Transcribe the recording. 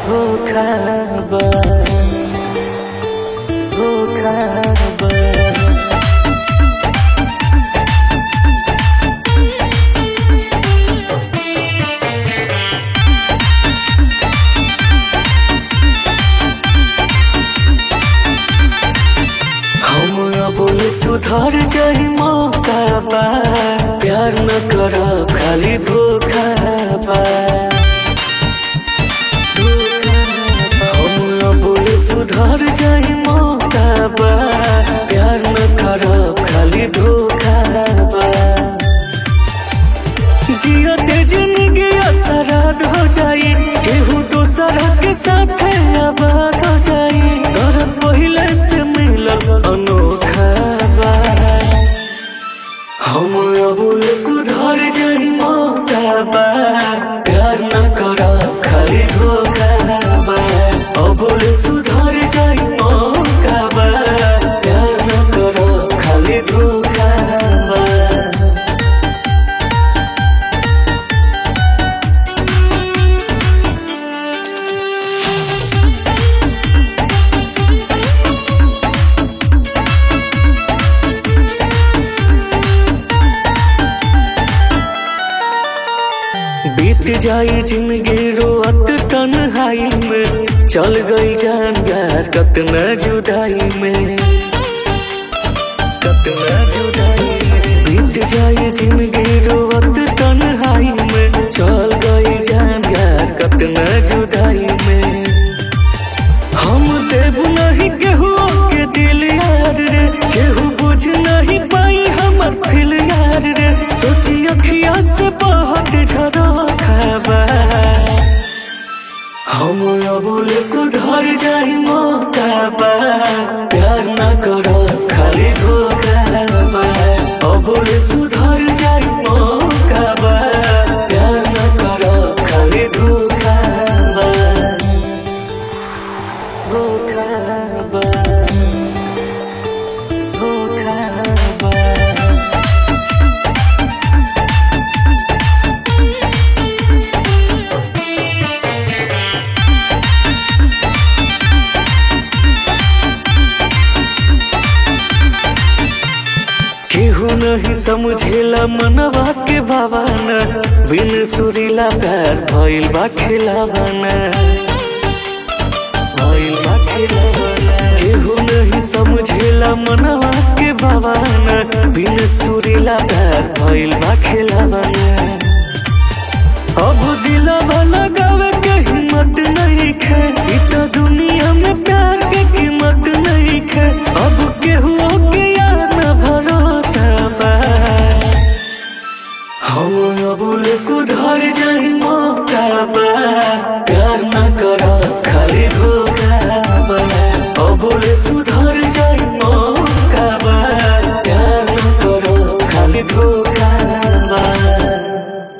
धोखा बा धोखा बा हम अब सुधर जाई मौका बा प्यार न कर खाली धोखा बा हम अब सुधर जाई मौका बा प्यार न कर खाली धोखा बा जियते जिंदगी असराद हो जाई केहू दोसर के साथ आबाद हो जाई तर पहले से मिलल अनोखा बा हम अबुल सुधर जाई मौका बा प्यार न कर खाली धोखा बा अबुल सुधर जाई मौका बा प्यार न कर खाली धोखा बा बीत जाई जिंदगी रोअत तन्हाई में चल गई जान यार कतना जुदाई में कतना जुदाई में बीत जाई जिंदगी रोअत तन्हाई में चल गई जान यार कतना जुदाई में हम देव नहीं केहू के दिल यार रे केहू बुझ नहीं पाई हमर फिल यार रे सोची अखिया से बहुत झरो खाबा हम अबुल सुधर जाई मौका बा प्यार न करो खाली धोखा बा अबुल सुधर जाई मौका बा प्यार न करो खाली धोखा बा धोखा बा धोखा बा केहू नहीं समझेला मनवा के भावना बिन सुरीला प्यार भइल बा खिलावाना भइल बा खिलावाना केहू नहीं समझेला मनवा के भावना बिन सुरीला प्यार भइल बा खिलावाना अब दिलवा लगावे के हिम्मत नहीं खे इ तो दुनिया में प्यार के कीमत नहीं खे अब केहू के यार न भरोसा बा हम अबुल सुधर जाई मौका बा प्यार न कर खाली धोखा बा अबुल सुधर जाई